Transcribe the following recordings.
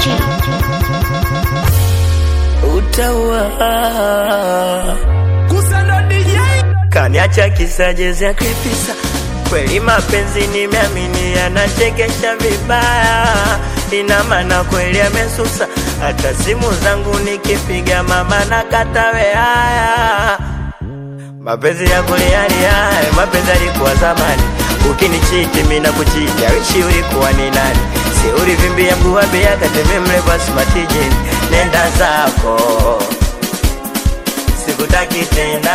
utaua kaniacha kisajezi ya kripisa kweli mapenzi nimeamini yanachekesha vibaya ina maana kweli amesusa hata simu zangu nikipiga mama na katawe haya mapenzi ya kulialia mapenzi alikuwa zamani ukinichiti mina kuchiti awishi ulikuwa ni nani si ulivimbia mguu wa bia kateme mleva smatijini nenda zako sikutaki tena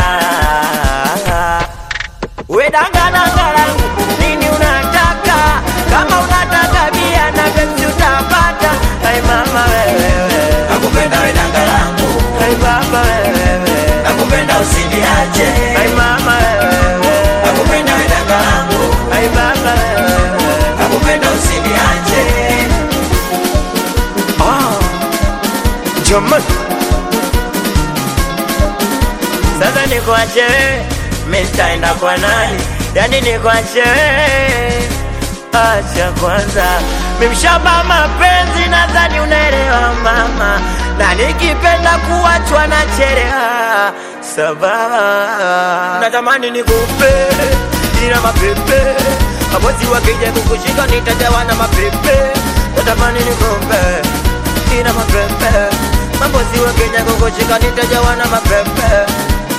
wedangadangalangu nini unataka kama unataka bia na pepsi utapata ai mama wewewe nakupenda we danga langu ai baba wewewe nakupenda usiniache ai mama wewewe nakupenda we danga langu ai baba wewewe nakupenda usiniache Jamani, sasa nikuache wewe, mimi nitaenda kwa nani? Yani nikuache wewe, acha kwanza, mimi mshamba mapenzi, nadhani unaelewa mama, na nikipenda kuachwa na chelewa sababu natamani nikupe ila mapepe mabosi wakija kukushika nitajawa na mapepe natamani nikupe ina mapepe mambozi wa Kenya kukushika nitajawa na mapepe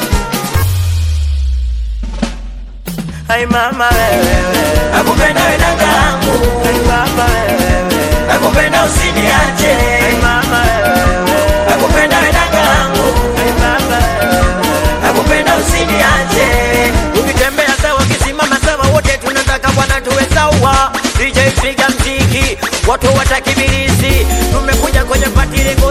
Hai mama wewewe nakupenda we danga langu Hai baba wewewe nakupenda usiniache Hai mama wewewe nakupenda we danga langu Hai baba wewewe nakupenda usiniache Ukitembea sawa kisimama sawa wote tunataka bwana tuwe sawa DJ piga mziki watu watakibirizi tumekuja kwenye pati lengo